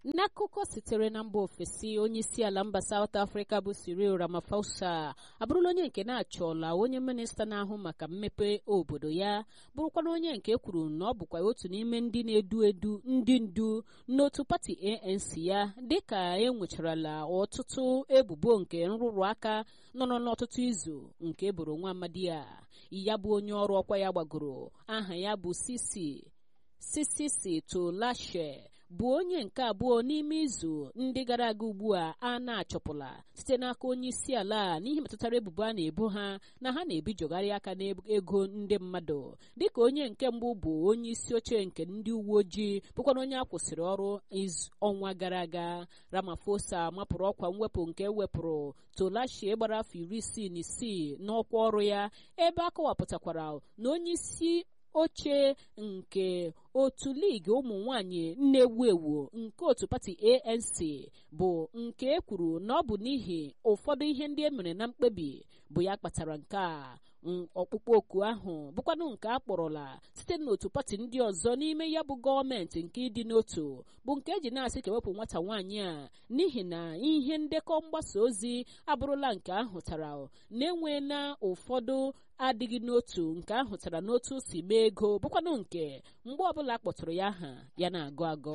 n'akụkọ sitere na mba ofesi onye isi ala mba South Africa bụ Cyril Ramaphosa abụrụla onye nke na-achọla onye minista na-ahụ maka mmepe obodo ya bụrụkwana onye nke kwuru na ọ bụkwa otu n'ime ndị na-edu edu ndị ndu n'otu pati ANC ya dịka e nwecharala ọtụtụ ebubo nke nrụrụ aka nọ n'ọtụtụ izu nke eboro nwa amadi ya ya bụ onye ọrụ ọkwa ya gbagoro aha ya bụ Sisi Sisisi Tolashe bụ onye nke abụọ n'ime izu ndị gara aga ugbu a a na-achọpụla site n'aka onye isi ala n'ihe metụtara ebubo a na-ebo ha na ha na-ebijogharị aka n'ego ndị mmadụ dịka onye nke mbụ bụ onye isi oche nke ndị uwe ojii bụkwana onye a kwụsịrị ọrụ ọnwa gara aga Ramaphosa mapụrụ ọkwa mwepụ nke ewepụrụ Tolashie gbara afọ iri isii na isii n'ọkwa ọrụ ya ebe a kọwapụtakwara na onye isi oche nke otu ligi ụmụ nwanyị na-ewu ewu nke otu pati ANC bụ nke e kwuru na ọ bụ n'ihi ụfọdụ ihe ndị e mere na mkpebi bụ ya kpatara nke a ọkpụkpọ oku ahụ bụkwanụ nke a kpọrọla site n'otu pati ndị ọzọ n'ime ya bụ gọọmenti nke ịdị n'otu bụ nke eji na-asị ka ewepụ nwata nwaanyị a n'ihi na ihe ndekọ mgbasa ozi abụrụla nke ahụtara na-enweela ụfọdụ adịghị n'otu nke ahụtara n'otu si mee ego bụkwanụ nke mgbe ọbụla kpọtụrụ ya aha ya na-agụ agụ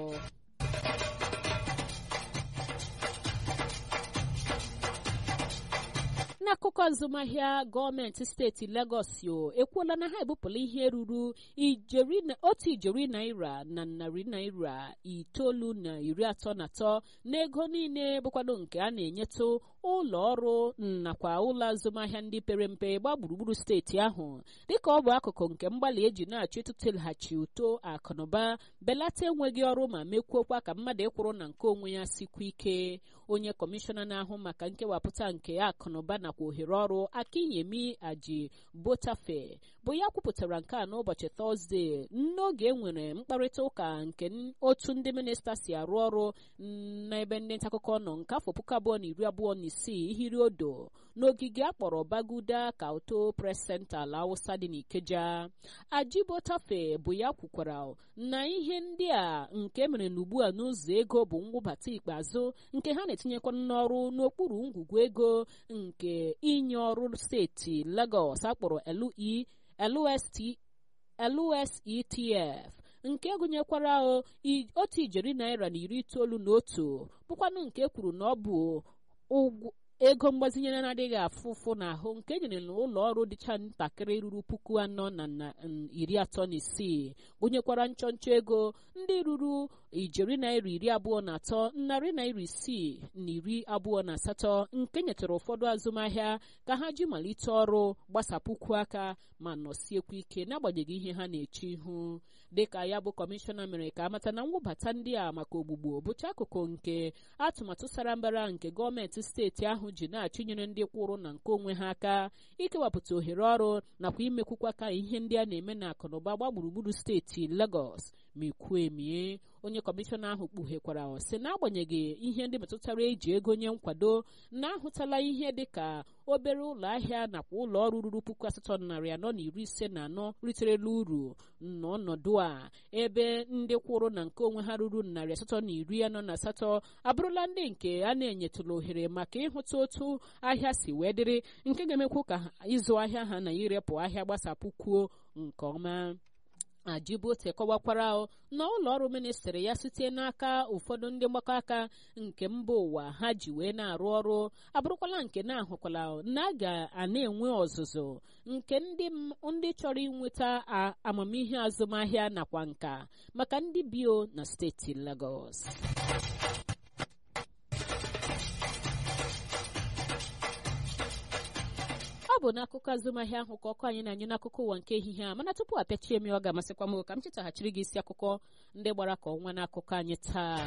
n'akụkọ azụmahịa gọọmenti steeti Lagos o ekwuola na ha ebupụla ihe ruru otu ijeri naira na narị naira itoolu na iri atọ na atọ n'ego niile bụkwado nke a na-enyetụ ụlọ ọrụ nakwa ụlọ azụmahịa ndị pere mpe gbaa gburugburu steeti ahụ dịka ọ bụ akụkụ nke mgbalị eji na-achọ ịtụtụlaghachi uto akụnụba belata enweghị ọrụ ma mekwuokwa ka mmadụ ịkwụrụ na nke onwe ya sikwa ike onye kọmishọna na-ahụ maka nkewapụta nke akụnụba nakwa ohere ọrụ akinyemi aji botafe bụ ya kwupụtara nke a n'ụbọchị tọzdee n'oge enwere mkparịta ụka nke otu ndị minista si arụ ọrụ n'ebe ndị ntaakụkọ nọ nke afọ puku abụọ na iri abụọ na isii ihiri odo n'ogige akpọrọ baguda kauto press center ala awụsa dị n'ikeja ajibotafe bụ ya kwukwara na ihe ndị a nke mere n'ugbu a n'ụzọ ego bụ mwụbata ikpeazụ nke ha na-etinyekwa n'ọrụ n'okpuru ngwugwu ego nke inye ọrụ steeti Lagos akpọrọ LUSETF nke gụnyekwara otu ijeri naira na iri itoolu na otu bụkwanụ nke kwuru na ọ bụ ụgwọ ego mgbazinye na-adịghị afụ ụfụ n'ahụ nke enyere n'ụlọ ọrụ dịcha ntakịrị ruru puku anọ na iri atọ na isii gụnyekwara nchọnchọ ego ndị ruru ijeri naira iri abụọ na atọ narị naira isii na iri abụọ na asatọ nke nyetara ụfọdụ azụmahịa ka ha ji malite ọrụ gbasapụkwu aka ma nọsiekwu ike n'agbanyeghị ihe ha na-eche ihu dịka ya bụ kọmishọna mere ka amata na mwụbata ndị a maka ogbugbo bụcha akụkụ nke atụmatụ sara mbara nke gọọmenti steeti ahụ ji na-achụnyere ndị kwụrụ na nke onwe ha aka ikewapụta ohere ọrụ nakwa imekwukwa ka ihe ndị a na-eme na akụnụba gba gburugburu steeti Lagos mekwuo emie onye kọmishọna ahụ kpughekwara sị n'agbanyeghị ihe ndị metụtara eji ego nye nkwado na-ahụtala ihe dịka obere ụlọ ahịa nakwa ụlọ ọrụ ruru puku asatọ narị anọ na iri ise na anọ riterela uru n'ọnọdụ a ebe ndị kwụrụ na nke onwe ha ruru narị asatọ na iri anọ na asatọ abụrụla ndị nke a na-enyetụla ohere maka ịhụta otu ahịa si wee dịrị nke ga-emekwu ka ịzụ ahịa ha na irepụ ahịa gbasapụkwuo nke ọma ajibote kọwakwara na ụlọ ọrụ ministrị ya site n'aka ụfọdụ ndị mgbakọ aka nke mba ụwa ha ji wee na-arụ ọrụ abụrụkwala nke na-ahụkwala na a ga-ana enwe ọzụzụ nke ndị chọrọ inweta amamihe azụmahịa nakwa nka maka ndị bio na steeti Lagos ọ bụ n'akụkọ azụmahịa ahụ ka ọkụ anyị na-anyụ n'akụkọ ụwa nke ehihie a mana tupu apịachie m ọ ga-amasịkwa m ka m chetaghachiri gị isi akụkọ ndị gbara ka ọnwa n'akụkọ anyị taa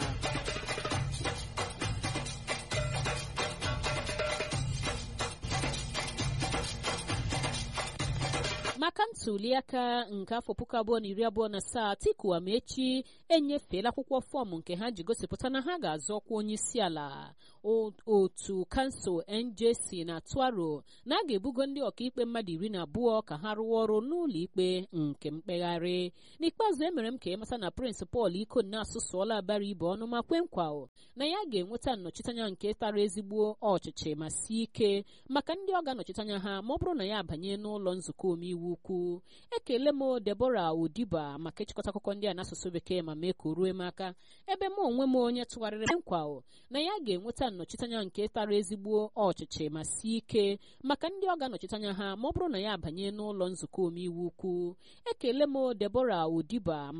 maka ntuliaka nke afọ puku abụọ na iri abụọ na asaa Atiku Amaechi enyefeela akwụkwọ fọọmụ nke ha ji gosipụta na ha ga-azọ ọkwa onye isi ala otu kansụl njc na tuaro na a ga-ebugo ndị ọkaikpe mmadụ iri na abụọ ka ha rụọ ọrụ n'ụlọ ikpe nke mkpegharị n'ikpeazụ emere m ka ịmata na prịnsịpal ikonna asụsụọla abara ibe ọnụ ma kwe nkwa na ya ga-enweta nnọchiteanya nke tara ezigbo ọchịchị ma sie ike maka ndị ọ ga-anọchite ha ma ọ bụrụ na ya abanye n'ụlọ nzukọ omeiwu ukwu ekele m debora odiba maka ịchịkọta akụkọ ndị a n'asụsụ bekee ma mee ka o ruo m aka ebe m onwe m onye tụgharịrị nkwa na ya ga-enweta nnọchiteanya nke tara ezigbo ọchịchị ma sie ike maka ndị ọ ga-anọchite ha ma ọ bụrụ na ya abanye n'ụlọ nzukọ omeiwu ukwu ekele m debora odiba